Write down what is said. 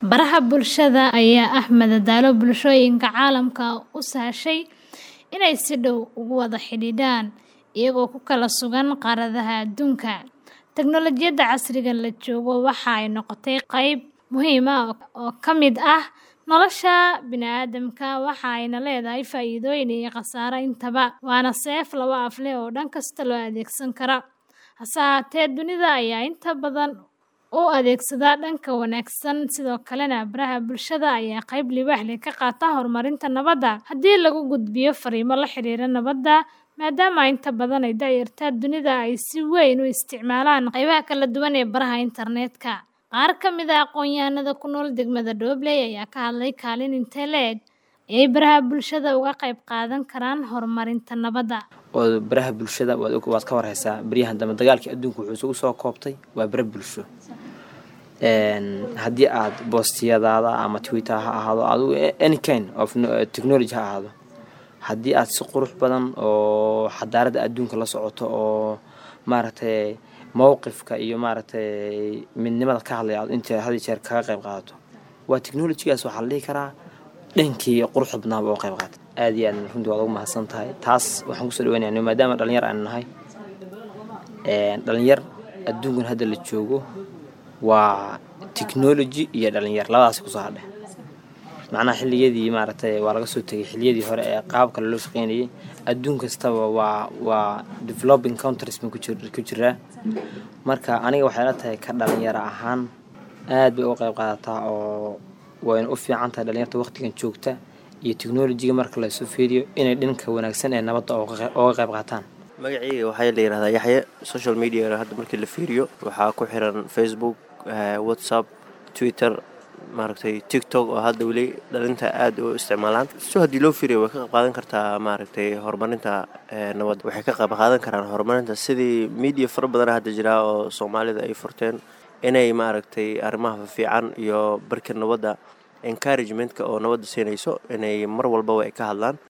Baraha bulshada ayaa ah madadaalo bulshooyinka caalamka u sahashay inay si dhow ugu wada xidhiidhaan iyagoo ku kala sugan qaaradaha adduunka. Teknoolajiyadda casriga la joogo waxa ay noqotay qayb muhiim ah oo ka mid ah nolosha bini'aadamka, waxa ayna leedahay faa'iidooyin iyo khasaare intaba. Waana seef laba af leh oo dhan kasta loo adeegsan karo. Hase ahaatee, dunida ayaa inta badan u adeegsada dhanka wanaagsan, sidoo kalena baraha bulshada ayaa qayb libaax leh ka qaata horumarinta nabadda. Haddii lagu gudbiyo fariimo la xiriira nabadda, maadaama inta badan da'yarta dunida ay si weyn u isticmaalaan qaybaha kala duwan ee baraha internetka. Qaar ka mid ah aqoonyahanada ku nool degmada Doobley ayaa ka hadlay kaalin intee le'eg ayay baraha bulshada uga qayb qaadan karaan horumarinta nabadda. oo baraha bulshada waad og- waad ka warhaysaa baryahan dambe dagaalkii adduunka wuxuu isugu soo koobtay waa bara bulsho Een, haddii aad boostiyadaada ama twitter ha ahaado adigu any kind of no- technology ha ahaado haddii aad si qurux badan oo xadaaradda adduunka la socoto oo maaragtay mowqifka iyo maaragtay midnimada ka hadlaya aad inta had iyo jeer kaga qayb qaadato waa technologygaas waxaa la dhihi karaa dhankii quruxda badnaaba oo qayb qaata aad iyo aad runtii waad ugu mahadsan tahay taas waxaan kusoo dhaweynayaa maadaama dhalinyar aan nahay Een, dhalinyar adduunkan hadda la joogo waa technology iyo dhalinyar labadaas kusoo hadhe macnaha xilliyadii maaragtay waa laga soo tegay xilliyadii hore ee qaab kale loo shaqeynayay adduun kastaba waa waa developing countries ma ku jir- ku jiraa marka aniga waxay la tahay ka dhalinyaro ahaan aad bay uga qayb qaadataa oo wayna u fiican tahay dhalinyarta waqtigan joogta iyo technologyga marka lasoo fiiriyo inay dhanka wanaagsan ee nabadda uga qey- uga qayb qaataan magacayga waxaa la yidhahdaa yaxye social media hadda markii la fiiriyo waxaa ku xiran facebook eh, whatsapp twitter maaragtay tiktok oo hadda weli dhalinta aada u isticmaalaan so haddii loo fiiriyo way ka qayb qaadan kartaa maaragtay horumarinta eh, nabadda waxay ka qayb qaadan karaan horumarinta sidii media fara badan hadda jira oo soomaalida ay furteen inay maaragtay arrimaha fiican iyo barka nabadda encouragementka oo nabadda siinayso inay mar walbaba ay ka hadlaan